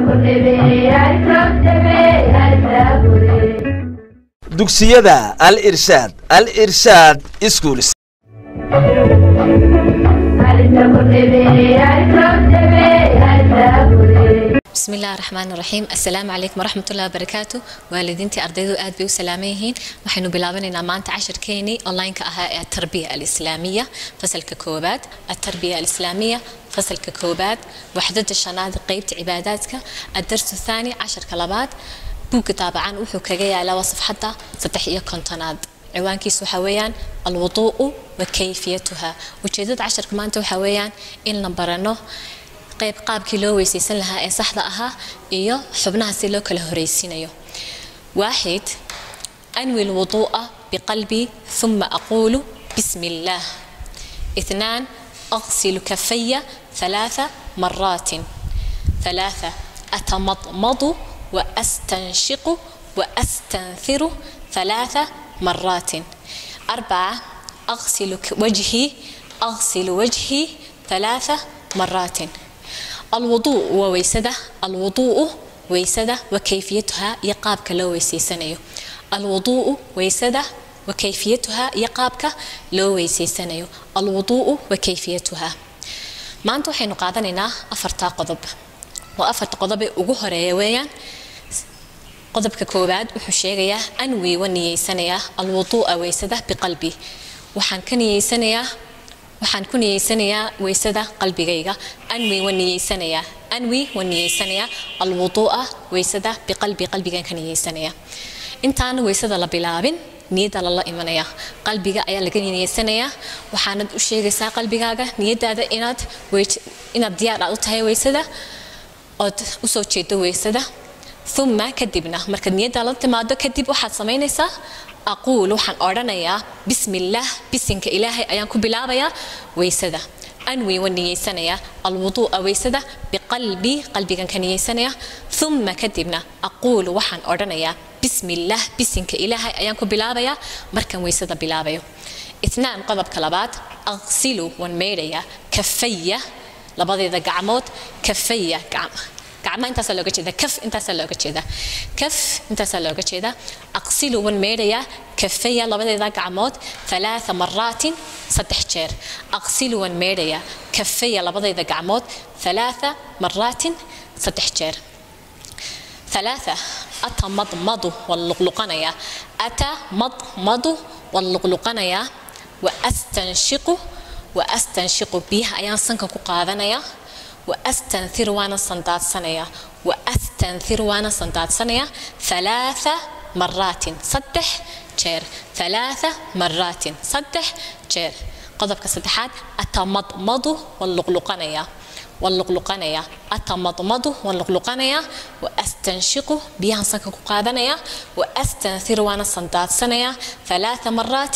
dugsiyada al irshaad al irshaad schools بسم الله الرحمن الرحيم السلام عليكم ورحمة الله وبركاته والدينتي أرديدو آد بيو سلاميهين وحينو بلابننا مانتا عشر كيني أونلاين كأها التربية الإسلامية فصل ككوبات التربية الإسلامية فصل ككوبات وحدة الشناد قيبت عباداتك الدرس الثاني عشر كلابات بوك طبعا وحو كجاي على وصف حتى ستحية كونتناد ciwaankiisu waxaa weeyaan alwuduu'u wa kayfiyatuha ujeedada casharka maanta waxaa weeyaan in la barano qayb qaabkii loo weysaysan lahaa ee saxda ahaa iyo xubnaha si loo kala horeysiinayo waaxid anwi lwuduu'a biqalbi ثم أقول بسم الله اثنان أغسل كفي ثلاث مرات ثلاثة أتمضمض وأستنشق وأستنثر ثلاث مرات أربعة أغسل وجهي أغسل وجهي ثلاث مرات الوضوء وويسدة الوضوء ويسدة وكيفيتها يقابك لو ويسيسنيو الوضوء ويسدة وكيفيتها يقابك لو ويسيسنيو الوضوء وكيفيتها ما أنتو حين قادننا أفرتا قضب وأفرتا قضب ugu ويان qodobka koowaad wuxuu sheegayaa anwi wa niyeysanayaa alwuduu'a weysada biqalbi waxaan ka niyeysanayaa waxaan ku niyeysanayaa weysada qalbigayga anwi wa niyeysanayaa anwi wa niyeysanayaa alwuduu'a weysada biqalbi qalbigan ka niyeysanayaa intaan weysada la bilaabin niyadda lala imanaya qalbiga ayaa laga niyeysanayaa waxaanad u sheegaysaa qalbigaaga niyadaada inaad inaad diyaar aad u tahay weysada ood usoo jeedo weysada ثم كدبنا مركز نيدا لنتما دو كدب واحد سمينيسا أقول وحن أورانيا بسم الله بسنك إلهي أيان كبلابيا ويسدا أنوي وني سنيا الوضوء ويسدا بقلبي قلبي كان كان سنيا ثم كدبنا أقول وحن أورانيا بسم الله بسنك إلهي أيان كبلابيا مركز ويسدا بلابيا اثنان قضب كلابات أغسلوا ونميريا كفية لبضي ذا قعموت كفية قعم gacma intaasaa looga jeeda kaf intaasaa looga jeeda kaf intaasaa looga jeeda aqsilu wan meedhayaa kafaya labadeeda gacmood ثلاثة مرات صدح جير أغسل wan meedhayaa kafaya labadeeda gacmood ثلاثة مرات صدح جير ثلاثة أتمضمض واللقلقنيا أتمضمض واللقلقنيا وأستنشق وأستنشق بيها أيان سنك قادنيا وأستنثر وأنا صندات سنية وأستنثر وأنا صندات سنية ثلاث مرات صدح جير ثلاث مرات صدح جير قضبك صدحات أتمضمض واللقلقنية واللقلقنية أتمضمض واللقلقنية وأستنشق بيها سنك قادنية وأستنثر وأنا صندات سنية ثلاث مرات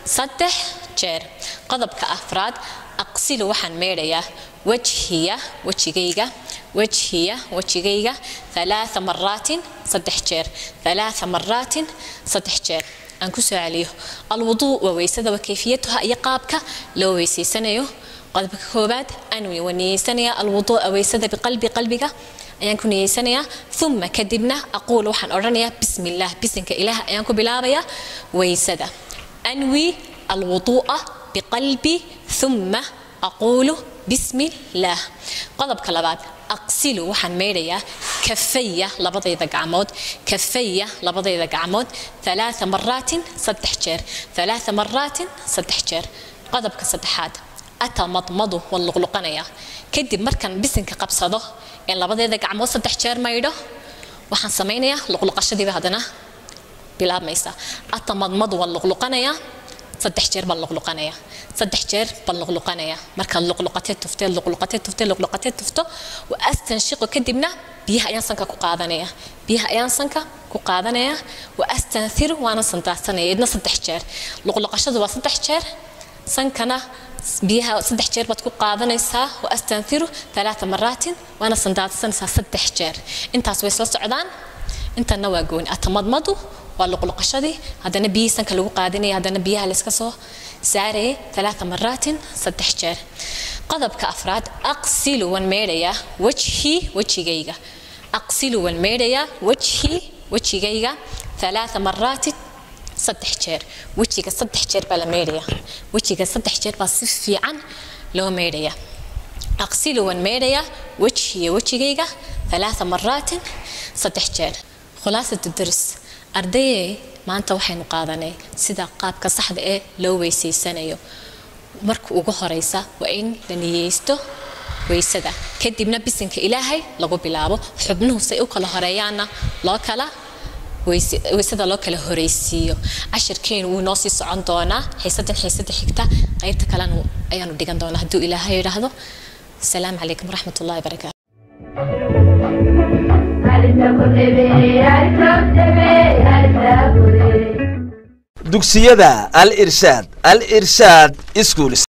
صدح جير قضبك أفراد أقسل وحن ميريا وجهي وجهيغا وجهي وجهيغا ثلاث مرات صدح جير ثلاث مرات صدح جير أنكسو عليه الوضوء وويسد وكيفيتها يقابك لو ويسي سنيو قلبك كوبات أنوي ونيسنيا الوضوء ويسد بقلبي قلبك ayaan ku niyeysanayaa uma kadibna aquul waxaan odhanayaa bismi illaah bisinka ilaah ayaan ku bilaabayaa weysada anwi alwuduu'a biqalbi uma aquulu bismi illaah qodobka labaad aqsilu waxaan meydhayaa kafaya labadayda gacmood kafaya labadayda gacmood ثلاثة مرات صدح جير ثلاثة مرات صدح جير qodobka saddexaad atamadmadu waan luqluqanayaa kadib markaan bisinka qabsado ee labadeeda gacmood saddex jeer maydho waxaan samaynayaa luqluqashadiiba haddana bilaabmaysa atamadmadu waan luqluqanayaa saddex jeer baan luqluqanayaa saddex jeer baan luqluqanayaa markaad luqluqatee tuftee luqluqatee tuftee luqluqatee tufto wa astanshiqu kadibna biyaha ayaan sanka ku qaadanaya biyaha ayaan sanka ku qaadanaya wa astanhiru waana sandaarsanaya idna saddex jeer luqluqashadu waa saddex jeer sankana biyaha saddex jeer baad ku qaadanaysaa wa astanhiru ثلاثة مرات waana sandaarsanaysaa saddex jeer intaas way soo socdaan intana waa gooni atamadmadu waa luqluqashadii haddana biyihii sanka lagu qaadanaya haddana biyaha layska soo saarayay ثلاثة مرات saddex jeer qodobka afraad aqsilu waan meedhayaa wajhii wejigayga aqsilu waan meydhayaa wajhi wejigayga ثلاث مرات صدح جير وجهك صدح جير بلا ميريا وجهك صدح جير بس في عن لو ميريا أغسل وان ميريا وجهي وجهيga ثلاث مرات صدح جير خلاصة الدرس أردي maanta waxaynu qaadanay sida qaabka saxda ee loo weysaysanayo marka ugu horeysa waa in la niyeysto weysada kadibna bisinka ilaahay lagu bilaabo xubnuhu say u kala horeeyaanna loo kala weysada loo kala horeysiiyo cashirkeenu wuu noo sii socon doonaa xiisadan xiisada xigta qaybta kalena ayaanu dhigan doonaa hadduu ilaahay yidhaahdo asalaamu calaykum waraxmat ullahi barakaatu dugsiyada al irshaad al irshaad schools